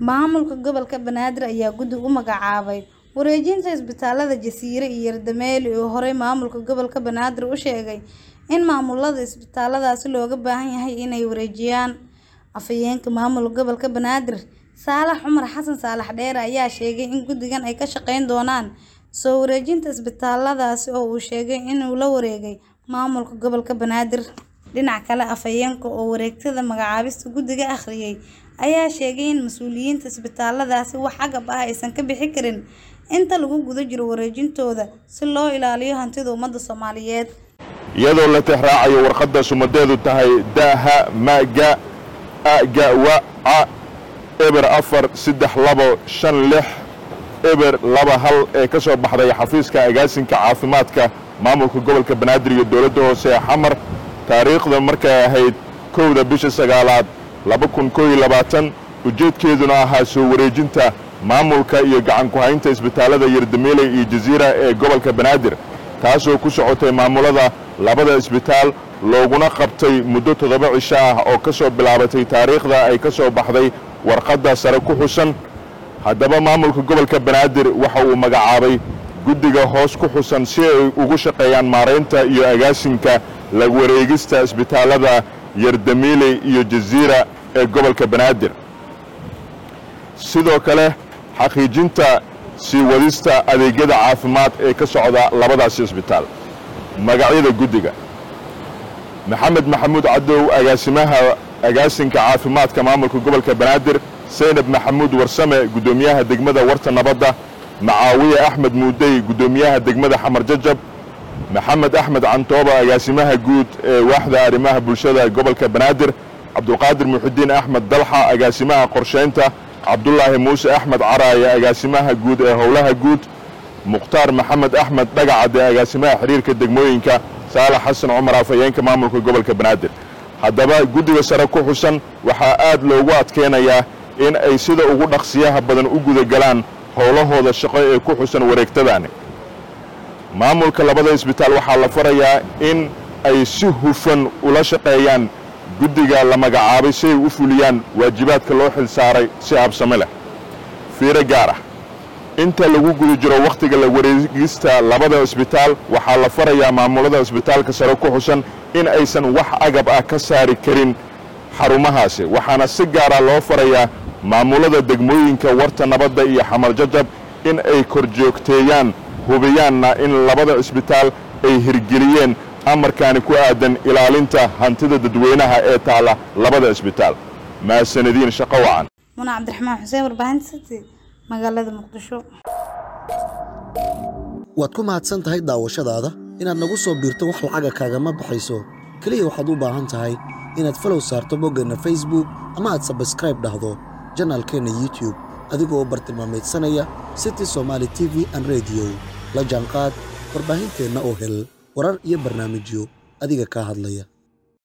Maamulka gobolka Banaadir ayaa guddi u magacaabay wareejinta isbitaalada Jasiire iyo Yardameeli oo horey maamulka gobolka Banaadir u sheegay in maamulada isbitaaladaasi looga baahan yahay inay wareejiyaan. Afhayeenka maamulka gobolka Banaadir Saalax Cumar Xasan Saalax Dheere ayaa sheegay in guddigan ay ka shaqeyn doonaan soo wareejinta isbitaaladaasi oo uu sheegay inuu la wareegay maamulka gobolka Banaadir. Dhinaca kale, afhayeenka oo wareegtada magacaabista guddiga akhriyay ayaa sheegay in mas'uuliyiinta isbitaaladaasi wax agab ah aysan ka bixi karin inta lagu guda jiro wareejintooda si loo ilaaliyo hantida ummadda Soomaaliyeed. iyadoo la tixraacayo warqadda sumadeedu tahay daha maga agawa a eber afar saddex labo shan lix eber laba hal ee ka soo baxday xafiiska agaasinka caafimaadka maamulka gobolka banaadir iyo dowladda hoose ee xamar taariikhda markay ahayd kowda bisha sagaalaad laba kun koo iyo labaatan ujeedkeeduna ahaa soo wareejinta maamulka iyo gacan ku-haynta isbitaalada yardameeley iyo jasiira ee gobolka banaadir taasoo ku socotay maamulada labada isbitaal looguna qabtay muddo toddoba cisho ah oo ka soo bilaabatay taariikhda ay ka soo baxday warqadda sare ku xusan haddaba maamulka gobolka banaadir waxa uu magacaabay guddiga hoos ku xusan si ay ugu shaqeeyaan maaraynta iyo agaasinka la wareegista isbitaalada yardameeley iyo jasiira ee gobolka banaadir sidoo kale xaqiijinta sii wadista adeegyada caafimaad ee ka socda labadaasi isbitaal magacyada guddiga maxamed maxamuud cadow agaasimaha agaasinka caafimaadka maamulka gobolka banaadir saynab maxamuud warsame guddoomiyaha degmada warta nabadda macaawiye axmed muudey guddoomiyaha degmada xamar jajab maxamed axmed cantooba agaasimaha guud ee waaxda arrimaha bulshada gobolka banaadir cabdulqaadir muxudiin axmed dalxa agaasimaha qorshaynta cabdulaahi muuse axmed caraaye agaasimaha guud ee howlaha guud mukhtaar maxamed axmed dhagacade agaasimaha xiriirka degmooyinka saalax xasan cumar afhayeenka maamulka gobolka banaadir haddaba guddiga sare ku xusan waxaa aad loogu adkeynayaa in ay sida ugu dhaqsiyaha badan u gudagalaan howlahooda shaqo ee ku xusan wareegtadaani maamulka labada isbitaal waxaa la farayaa in ay si hufan ula shaqeeyaan guddiga la magacaabay si ay u fuliyaan waajibaadka loo xil saaray si habsame leh fiiro gaar ah inta lagu guda jiro wakhtiga la wareegista labada isbitaal waxaa la farayaa maamulada isbitaalka sare ku xusan in aysan wax agab ah ka saari karin xarumahaasi waxaana si gaara loo farayaa maamulada degmooyinka warta nabadda iyo xamar jajab in ay korjoogteeyaan hubiyaanna in labada isbitaal ay hirgeliyeen amarkaani ku aadan ilaalinta hantida dadweynaha ee taala labada isbitaal mahadsanadiin shaqo wacan Muna Cabdiraxmaan Xuseen warbaahinta City magaalada Muqdisho. waad ku mahadsan tahay daawashadaada inaad nagu soo biirto wax lacaga kaagama baxayso keliya waxaad u baahan tahay inaad falow saarto boggeenna facebook ama aad sabskraib dhahdo janaalkeenna youtube adigoo bartilmaamaydsanaya city somaali t v an rediyo la jaanqaad warbaahinteenna oo hel warar iyo barnaamijyo adiga kaa hadlaya